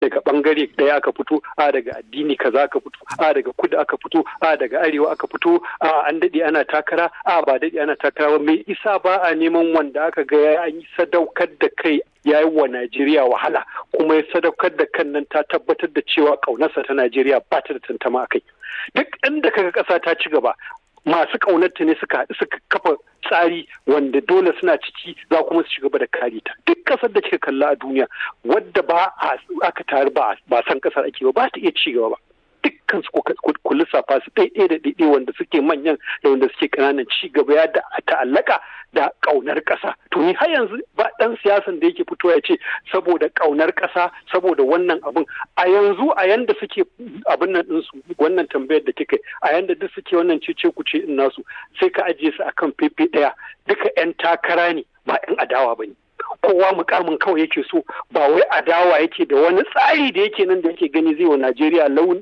daga bangare ɗaya aka fito a daga addini kaza aka fito a daga kudu aka fito a daga arewa aka fito a an daɗe ana takara a ba daɗe ana takara ba mai isa ba a neman wanda aka ga ya yi sadaukar da kai ya yi wa Najeriya wahala kuma ya sadaukar da kan nan ta tabbatar da cewa ƙaunarsa ta Najeriya ba ta da tantama a kai duk inda kaga ƙasa ta ci gaba masu ƙaunarta ne suka suka kafa tsari wanda dole suna ciki za kuma su gaba da kare ta duk ƙasar da kika kalla a duniya wadda ba aka taru ba ba san ƙasar ake ba ba ta iya ci gaba ba dukkan su ku lissafa su ɗaiɗai da ɗaiɗai wanda suke manyan da wanda suke ƙananan ci gaba ya da ta'allaka da ƙaunar ƙasa to ni har yanzu ba ɗan siyasan da yake fito ya ce saboda ƙaunar ƙasa saboda wannan abun a yanzu a yanda suke abin nan ɗinsu wannan tambayar da kika a yanda duk suke wannan cece ku ce in nasu sai ka ajiye su akan fefe ɗaya duka 'yan takara ne ba 'yan adawa ba ne kowa mukamin kawai yake so ba wai adawa yake da wani tsari da yake nan da yake gani zai wa Najeriya launi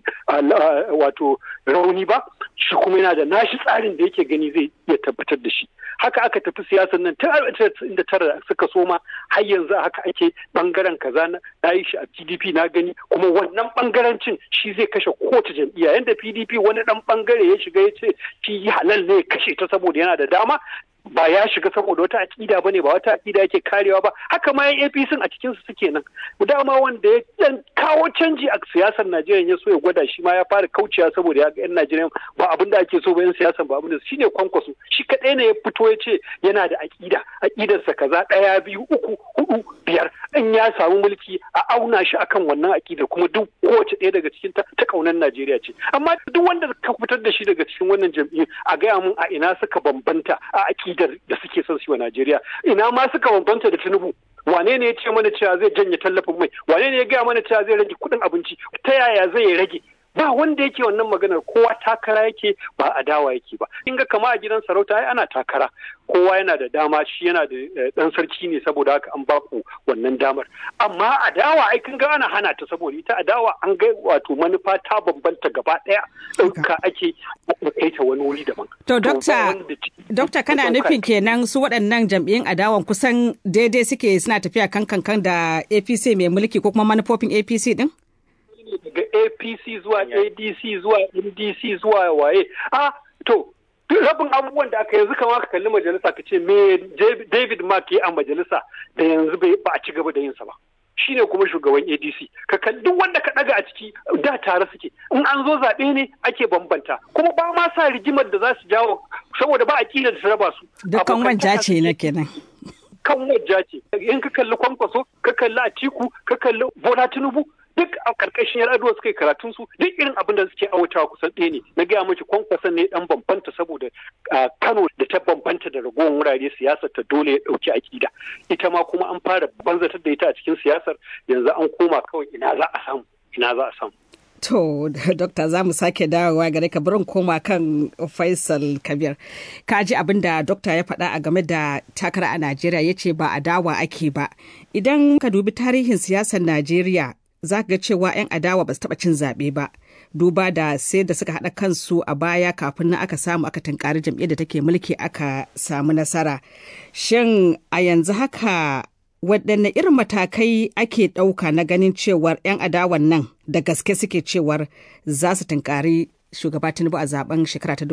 wato rauni ba shi kuma yana da nashi tsarin da yake gani zai iya tabbatar da shi haka aka tafi siyasar nan tun da tara suka soma har yanzu haka ake bangaren kaza na yi shi a PDP na gani kuma wannan bangarancin shi zai kashe kowace jam'iyya yanda PDP wani dan bangare ya shiga ya ce shi halal ne ya kashe ta saboda yana da dama ba ya shiga saboda wata aƙida bane ba wata aƙida yake karewa ba haka ma yan APC a cikin su suke nan dama wanda ya dan kawo canji a siyasar Najeriya ya so ya gwada shi ma ya fara kaucewa saboda ya ga yan Najeriya ba abin da ake so ba yan siyasar ba abin da shine kwankwaso shi kadai ne ya fito ya ce yana da aƙida aƙidarsa kaza ɗaya biyu uku hudu biyar in ya samu mulki a auna shi akan wannan aƙida kuma duk kowace ɗaya daga cikin ta ta kaunar Najeriya ce amma duk wanda ka fitar da shi daga cikin wannan jam'iyyu a gaya mun a ina suka bambanta a aƙida da suke son su wa Najeriya ina ma suka bambanta da Tinubu wane ne ya ce mana cewa zai janye tallafin mai wane ne ya gaya mana cewa zai rage kuɗin abinci ta yaya zai rage ba wanda yake wannan maganar kowa takara yake ba adawa yake ba in ga kama a gidan sarauta ai ana takara kowa yana da dama shi yana da dan sarki ne saboda haka an baku wannan damar amma adawa ai kun ga ana hana ta saboda ita adawa an ga wato manufa ta bambanta gaba daya ɗauka ake kai ta wani wuri daban to dokta dokta kana nufin kenan su waɗannan jam'iyyun adawan kusan daidai suke suna tafiya kan kankan da APC mai mulki ko kuma manufofin APC din daga apc zuwa adc zuwa ndc zuwa waye a to rabin abubuwan da aka yanzu kama ka kalli majalisa ka ce me david mark ya a majalisa da yanzu ba a ci gaba da yinsa ba shine kuma shugaban adc ka kalli duk wanda ka daga a ciki da tare suke in an zo zaɓe ne ake bambanta kuma ba ma sa rigimar da za su jawo saboda ba a kila da su raba su dukkan wanja ce na kenan kan wajja ce in ka kalli kwankwaso ka kalli atiku ka kalli bola tinubu duk a karkashin yar aduwa suka yi karatun su duk irin abin da suke awatawa kusan ɗaya ne na gaya miki kwankwason ne dan bambanta saboda kano da ta bambanta da ragowar wurare siyasar ta dole ya ɗauki akida ita ma kuma an fara banzatar da ita a cikin siyasar yanzu an koma kawai ina za a samu ina za a samu To, Dokta za mu sake dawowa gare ka barin koma kan Faisal Kabir. Ka ji abin da Dokta ya faɗa a game da takara a Najeriya ya ce ba a dawa ake ba. Idan ka dubi tarihin siyasar Najeriya za ga cewa 'yan adawa ba su taɓa cin zaɓe ba. Duba da sai da suka haɗa kansu a baya kafin nan aka samu aka tankari jam'iyyar da take mulki aka samu nasara. Shin a yanzu haka waɗanne irin matakai ake ɗauka na ganin cewar 'yan adawan nan da gaske suke cewar za su tunkari shugaba tinubu a zaben shekara ta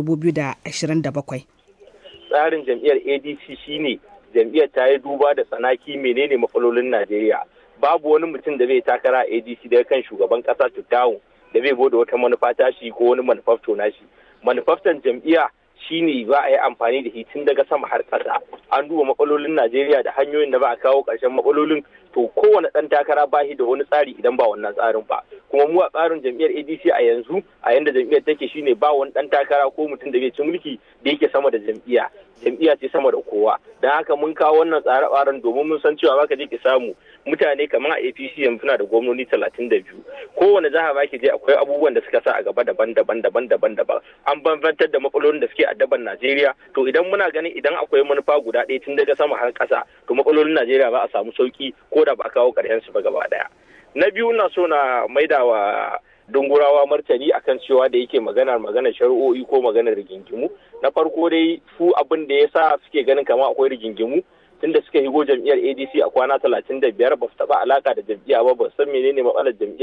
2027 tsarin jam'iyyar adc shine jam'iyyar ta yi duba da tsanaki menene matsalolin najeriya babu wani mutum da zai takara a adc daga kan shugaban kasa tutawun da zai bude wata manufa tashi ko wani manufafto nashi manufaftan jam'iyya shine za a yi amfani da shi tun daga sama har ƙasa an duba matsalolin najeriya da hanyoyin da ba a kawo ƙarshen matsalolin to kowane ɗan takara ba shi da wani tsari idan ba wannan tsarin ba kuma mu a tsarin jam'iyyar adc a yanzu a yanda jam'iyyar take shine ba wani ɗan takara ko mutum da zai ci mulki da yake sama da jam'iyya jam'iyya ce sama da kowa don haka mun kawo wannan tsare-tsaren domin mun san cewa baka je ki samu mutane kamar a apc yanzu na da gwamnoni talatin da biyu kowane jiha ba ki je akwai abubuwan da suka sa a gaba daban-daban daban-daban daban an bambantar da matsalolin da suke addaban najeriya to idan muna ganin idan akwai manufa guda ɗaya tun daga sama har ƙasa to matsalolin najeriya ba a samu sauki ko da ba a kawo ƙarshen su ba gaba ɗaya na biyu na so na maida wa dungurawa martani akan cewa da yake maganar maganar shari'o'i ko maganar rigingimu na farko dai su abin da ya sa suke ganin kama akwai rigingimu tunda suka higo jam'iyyar adc a kwana talatin da biyar ba su taɓa alaka da jam'iyya ba ba san menene matsalar jam'iyya